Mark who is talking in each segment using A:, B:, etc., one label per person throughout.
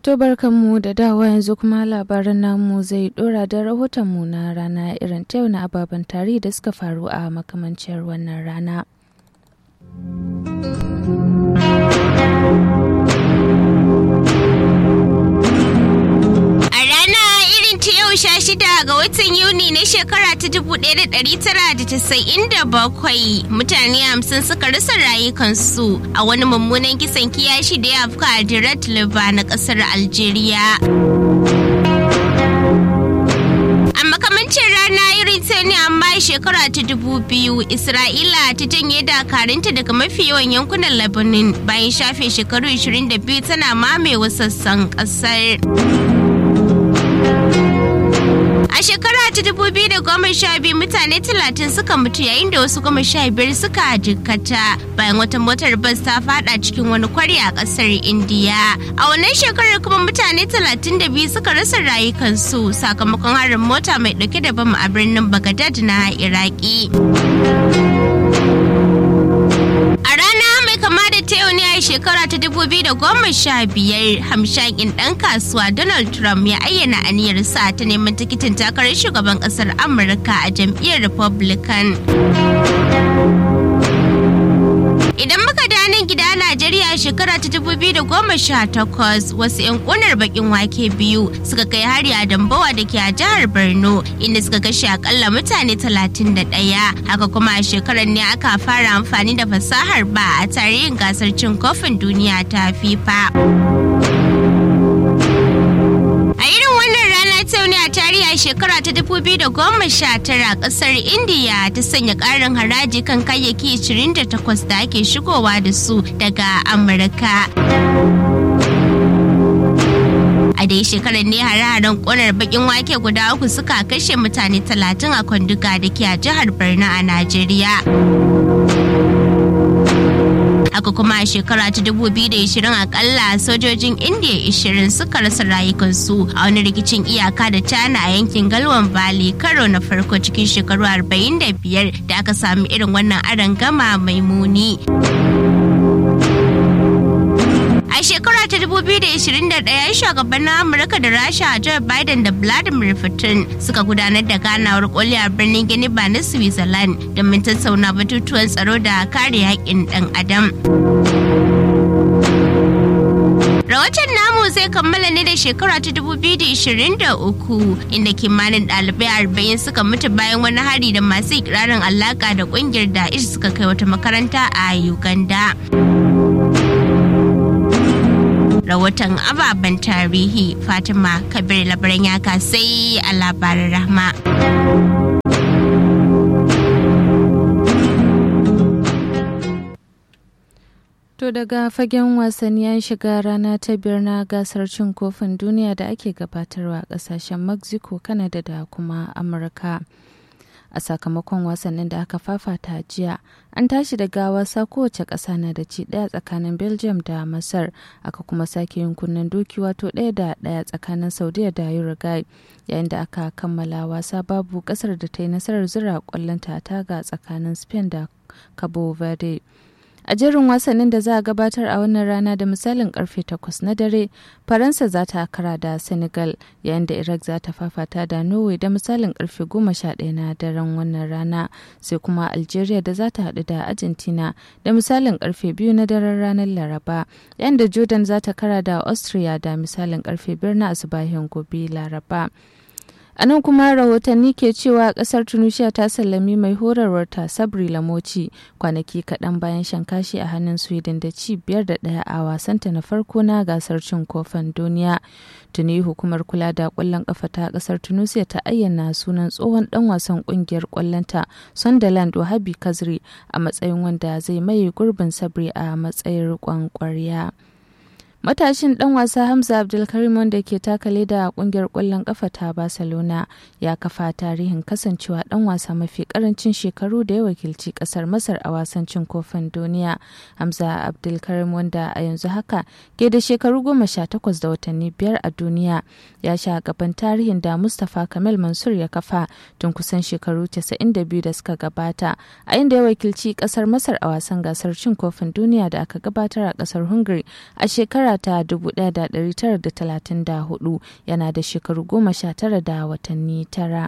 A: To barkanmu da dawa yanzu kuma labaran namu zai dora da rahotonmu na rana irin ta yau na ababen tarihi da suka faru a makamancin wannan rana.
B: sha shida ga watan Yuni na shekara ta dubu ɗaya da ɗari tara da casa'in da bakwai mutane hamsin suka rasa rayukansu a wani mummunan kisan kiyashi da ya afka a Dirat Liba na ƙasar Algeria. A makamancin rana irin ta ne amma shekara ta dubu biyu Isra'ila ta janye dakarunta daga mafi yawan yankunan Lebanon bayan shafe shekaru 22 tana mamewa sassan ƙasar. A shekara ta dubu biyu da goma sha biyu mutane talatin suka mutu yayin da wasu goma sha biyar suka jikkata bayan wata motar bas ta fada cikin wani kwari a kasar Indiya. A wannan shekarar kuma mutane talatin da biyu suka rasa rayukansu sakamakon harin mota mai dauke da bam a birnin Baghdad na Iraki. A rana mai kama da ta yau ne a shekara ta dubu biyu da goma sha biyar hamshakin ɗan kasuwa Donald Trump ya ayyana aniyarsa ta neman tikitin takarar shugaban ƙasar Amurka a jam'iyyar Republican. Idan muka danin gida Najeriya shekara ta dubu biyu da goma sha takwas wasu 'yan ƙunar bakin wake biyu suka kai hari a Dambawa da ke a jihar Borno inda suka kashe akalla mutane talatin da ɗaya. Haka kuma a shekarar ne aka fara amfani da fasahar ba a tarihin gasar cin kofin duniya ta FIFA. A irin wannan rana ta ne a tarihi a shekara ta 2019 kasar Indiya ta sanya ƙarin haraji kan kayayyaki 28 da ake shigowa da su daga Amurka. A dai shekarar ne hare-haren ƙonar bakin wake guda uku suka kashe mutane 30 a kwanduga da ke a jihar Borno a Najeriya. haka kuma a shekara ta 2020 akalla sojojin indiya 20 suka rasa rayukansu a wani rikicin iyaka da china a yankin galwan valley karo na farko cikin shekaru 45 da aka sami irin wannan aron gama mai muni a shekara ta 2021 shugabannin amurka da rasha joe biden da vladimir putin suka gudanar da ganawar koli a birnin giniba na switzerland domin tattauna batutuwan tsaro da kare haƙƙin ɗan adam Rahoton namu zai kammala ne da shekara ta 2023 inda kimanin ɗalibai arba'in suka mutu bayan wani hari da masu ikirarin alaka da ƙungiyar Da'ish suka kai wata makaranta a Uganda. rahoton ababen tarihi fatima kabir labaran ya sai a labarin rahma
A: To daga fagen wasanni an shiga rana ta biyar na gasar cin kofin duniya da ake gabatarwa a kasashen Mexico, Canada da kuma Amurka. a sakamakon wasannin da aka fafata jiya an tashi daga wasa kowace ƙasa na da ci ɗaya tsakanin belgium da masar aka kuma sake yin kunnen doki wato ɗaya da ɗaya tsakanin saudiya da uruguay yayin da aka kammala wasa babu ƙasar da ta yi nasarar zura ƙwallon ta taga tsakanin spain da cabo verde a jerin wasannin da za a gabatar a wannan rana da misalin karfe 8 na dare faransa za ta kara da senegal yayin da iraq za ta fafata da norway da misalin karfe 11 na daren wannan rana sai kuma algeria da za ta haɗu da argentina da misalin karfe 2 na daren ranar laraba yayin da jordan za ta kara da austria da misalin karfe 5 na asubahin gobe laraba a nan kuma rahotanni ke cewa kasar tunisia ta sallami mai horarwar ta sabri lamoci kwanaki kaɗan bayan shan kashi a hannun sweden da ci biyar da ɗaya a wasanta na farko na gasar cin kofin duniya tuni hukumar kula da ƙwallon ƙafa ta ƙasar tunisia ta ayyana sunan tsohon ɗan wasan ƙungiyar ƙwallonta sunderland wahabi kazri a matsayin wanda zai maye gurbin sabri a matsayin riƙon ƙwarya. Matashin ɗan wasa Hamza Abdulkarim wanda ke taka leda a ƙungiyar ƙwallon ƙafa ta Barcelona ya kafa tarihin kasancewa ɗan wasa mafi ƙarancin shekaru da ya wakilci ƙasar Masar a wasan cin kofin duniya. Hamza Abdulkarim wanda a yanzu haka ke da shekaru goma sha takwas da watanni biyar a duniya ya sha gaban tarihin da Mustapha Kamal Mansur ya kafa tun kusan shekaru 92 da suka gabata a inda ya wakilci ƙasar Masar a wasan gasar cin kofin duniya da aka gabatar a ƙasar Hungary a shekara shekara ta 1934 yana da shekaru goma sha tara da watanni tara.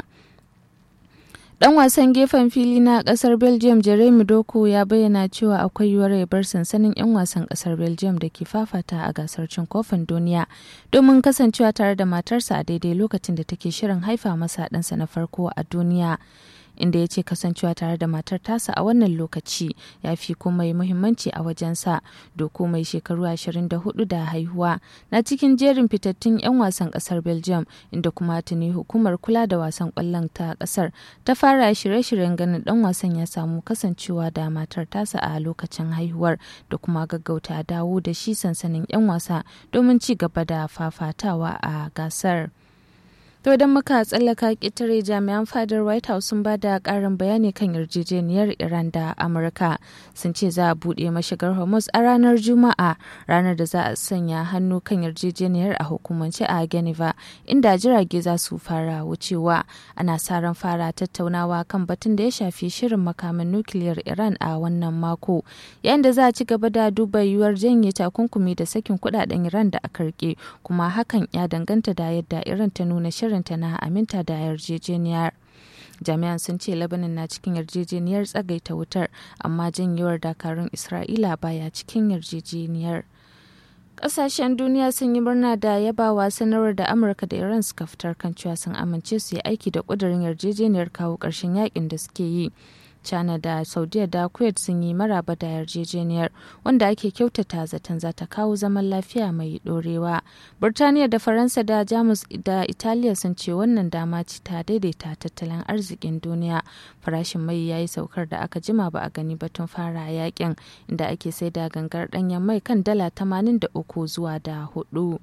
A: Dan wasan gefen fili na kasar Belgium Jeremy Doku ya bayyana cewa akwai yiwuwar ya bar sansanin 'yan wasan kasar Belgium da ke fafata a gasar cin kofin duniya domin kasancewa tare da matarsa a daidai lokacin da take shirin haifa masa ɗansa na farko a duniya. inda ya ce kasancewa tare da matar tasa a wannan lokaci ya fi komai muhimmanci a wajensa doko mai shekaru 24 da haihuwa na cikin jerin fitattun 'yan wasan kasar belgium inda kuma tuni hukumar kula da wasan kwallon ta kasar ta fara shirye-shiryen ganin dan wasan ya samu kasancewa da matar tasa a lokacin haihuwar da kuma gaggauta dawo da shi sansanin 'yan wasa domin ci gaba da fafatawa a gasar. To idan muka tsallaka ƙetare jami'an fadar White House sun ba da ƙarin bayani kan yarjejeniyar Iran da Amurka sun ce za a buɗe mashigar Hormuz a ranar Juma'a ranar da za a sanya hannu kan yarjejeniyar a hukumance a Geneva inda jirage za su fara wucewa. Ana sa ran fara tattaunawa kan batun da ya shafi shirin makamin nukiliyar Iran a wannan mako yayin da za a ci gaba da duba yiwuwar janye takunkumi da sakin kuɗaɗen Iran da aka rike kuma hakan ya danganta da yadda Iran ta nuna shirin shirinta na aminta da yarjejeniyar jami'an sun ce labanin na cikin yarjejeniyar tsagaita wutar amma janyewar dakarun isra'ila baya cikin yarjejeniyar Ƙasashen duniya sun yi murna da yabawa sanarwar da Amurka da Iran suka fitar kan cewa sun amince su yi aiki da ƙudurin yarjejeniyar kawo ƙarshen yakin da suke yi. China da Saudiya da Kuwait sun yi maraba da yarjejeniyar wanda ake kyautata zaton za ta kawo zaman lafiya mai dorewa. Burtaniya da Faransa da Jamus da Italiya sun ce wannan dama ce ta daidaita tattalin arzikin duniya. Farashin mai ya yi saukar da aka jima ba a gani batun fara yakin inda ake sai da gangar ɗanyen mai kan dala 83 zuwa da hudu.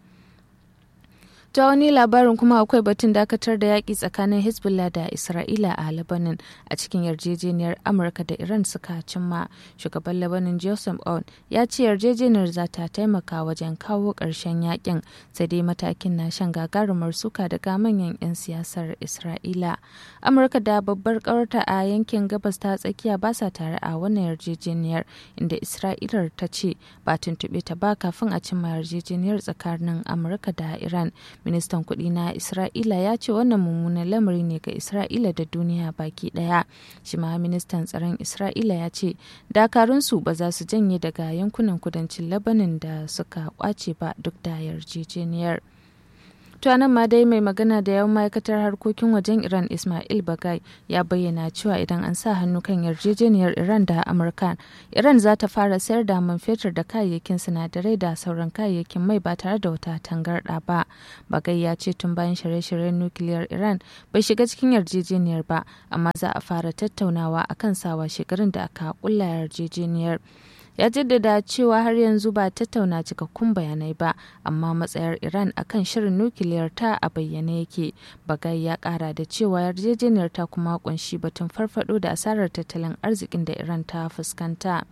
A: ta wani labarin kuma akwai batun dakatar da yaƙi tsakanin hezbollah da isra'ila a lebanon a cikin yarjejeniyar amurka da iran suka cimma shugaban lebanon joseph on ya ce yarjejeniyar za ta taimaka wajen kawo ƙarshen yaƙin sai dai matakin na shan gagarumar suka daga manyan 'yan siyasar isra'ila amurka da babbar ƙawarta a yankin gabas ta tsakiya ba sa tare a wannan yarjejeniyar inda isra'ilar ta ce ba tuntuɓe ta ba kafin a cimma yarjejeniyar tsakanin amurka da iran ministan kuɗi na isra'ila ya ce wannan mummunan lamari ne ga isra'ila da duniya baki ɗaya shi ma ministan tsaron isra'ila ya ce dakarunsu ba za su janye daga yankunan kudancin labanin da suka kwace ba duk da yarjejeniyar To nan ma dai mai magana da yawan ma'aikatar harkokin wajen Iran Ismail Bagai ya bayyana cewa idan an sa hannu kan yarjejeniyar Iran da Amurka, Iran za ta fara sayar da man fetur da kayayyakin sinadarai da sauran kayayyakin mai ba tare da wata tangarɗa ba. Bagai ya ce tun bayan shirye-shiryen nukiliyar Iran bai shiga cikin yarjejeniyar ba, amma za a fara tattaunawa akan sawa shekarun da aka kulla yarjejeniyar. ya jaddada cewa har yanzu ba tattauna cikakkun bayanai ba amma matsayar iran akan shirin nukiliyar ta a bayyane yake bagai ya kara da cewa yarjejeniyar ta kuma kunshi batun farfado da asarar tattalin arzikin da iran ta fuskanta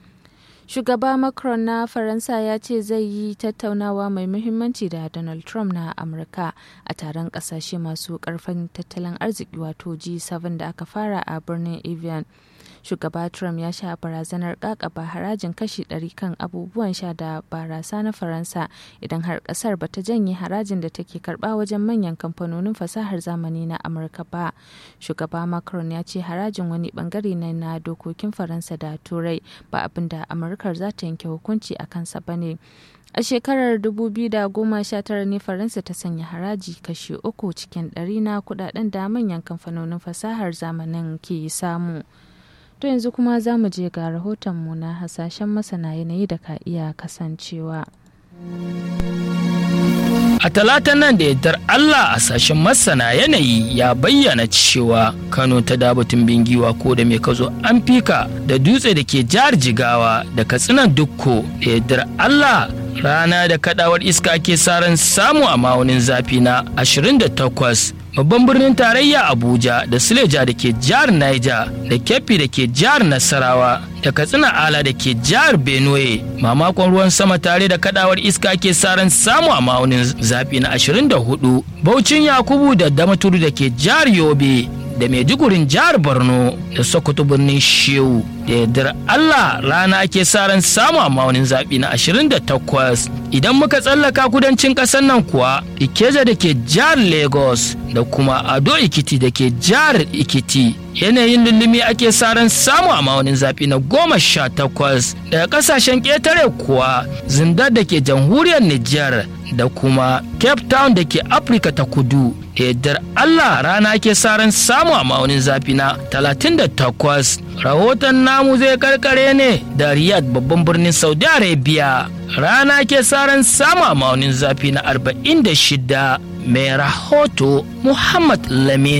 A: shugaba macron na faransa ya ce zai yi tattaunawa mai muhimmanci da donald trump na amurka a taron kasashe masu karfin tattalin arziki wato g7 da aka fara a birnin evian shugaba trump ya sha barazanar kakaba harajin kashi 100 kan abubuwan sha da barasa na faransa idan har kasar bata janye harajin da take karba wajen manyan kamfanonin fasahar zamani na amurka ba shugaba macron ya ce harajin wani bangare ne na dokokin faransa da turai ba abin da amurkar za ta yanke hukunci a kansa ba ne a shekarar 2019 ne faransa ta sanya haraji kashi uku cikin ɗari na kudaden da manyan kamfanonin fasahar zamanin ke samu. To yanzu kuma za mu je ga rahotonmu na hasashen masana yanayi da ka iya kasancewa.
C: A talatan nan da yardar Allah a sashen masana yanayi ya bayyana cewa Kano ta dabatun bingiwa ko da mai kazo an fika da dutse da ke jihar Jigawa da katsinan dukko da yardar Allah rana da kadawar iska ke saran samu a ma'aunin zafi na 28 babban birnin tarayya abuja da suleja da ke jihar niger da keffi da ke jihar nasarawa da katsina ala da ke jihar benue mamakon ruwan sama tare da kadawar iska ke saran samu a ma'aunin zafi na 24 baucin yakubu da damaturu da ke jihar yobe da maidugurin jihar borno da sokoto birnin shehu da yardar Allah rana ake sa ran samu a maunin zaɓi na 28 idan muka tsallaka kudancin ƙasar nan kuwa Ikeja da ke jihar Lagos da kuma Ado Ikiti da ke jihar Ikiti yanayin lullumi ake sa ran samu a maunin zaɓi na goma sha takwas daga ƙasashen ƙetare kuwa zindar da ke jamhuriyar Nijar da kuma Cape Town da ke Afirka ta kudu da yardar Allah rana ke sa ran samu a maunin zafi na 38 rahoton namu zai karkare ne da Riyadh babban birnin Saudi Arabia rana ke sa ran samu a maunin zafi na 46 mai rahoto Muhammad Lamin.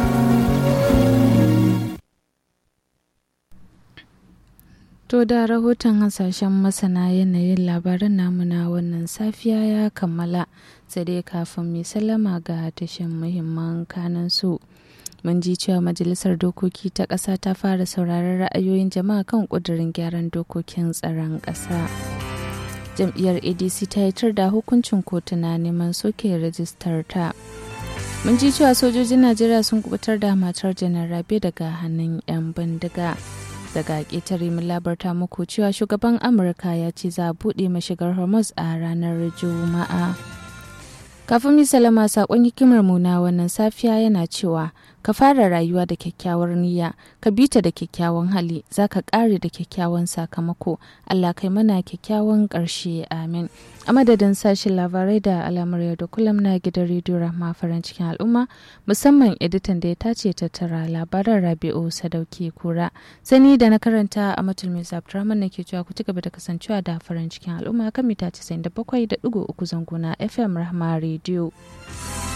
A: To da rahoton hasashen masana yanayin labaran namu na wannan safiya ya kammala sai dai kafin mai sallama ga tashin muhimman kanan su. Mun ji cewa Majalisar Dokoki ta ƙasa ta fara sauraron ra'ayoyin jama'a kan ƙudurin gyaran dokokin tsaron ƙasa. Jam'iyyar ADC ta yitar da hukuncin kotu na neman soke rajistar ta. Mun ji cewa sojojin Najeriya sun kubutar da matar janar Rabe daga hannun 'yan bindiga. daga ƙetare mun labarta muku cewa shugaban amurka ya ce za a buɗe mashigar hormuz a ranar juma'a kafin mi salama saƙon hikimar mu na wannan safiya yana cewa ka fara rayuwa da kyakkyawar niyya ka bi ta da kyakkyawan hali za ka ƙare da kyakkyawan sakamako allah kai mana kyakkyawan ƙarshe amin a madadin sashen labarai da alamar yau da kullum na gidan rediyo rahma farin cikin al'umma musamman editan da ya tace tattara labaran rabi'u sadauki kura sani da na karanta a matul mai abdurrahman na ke cewa ku ci gaba da kasancewa da farin cikin al'umma kan mita 97.3 zanguna fm rahma rediyo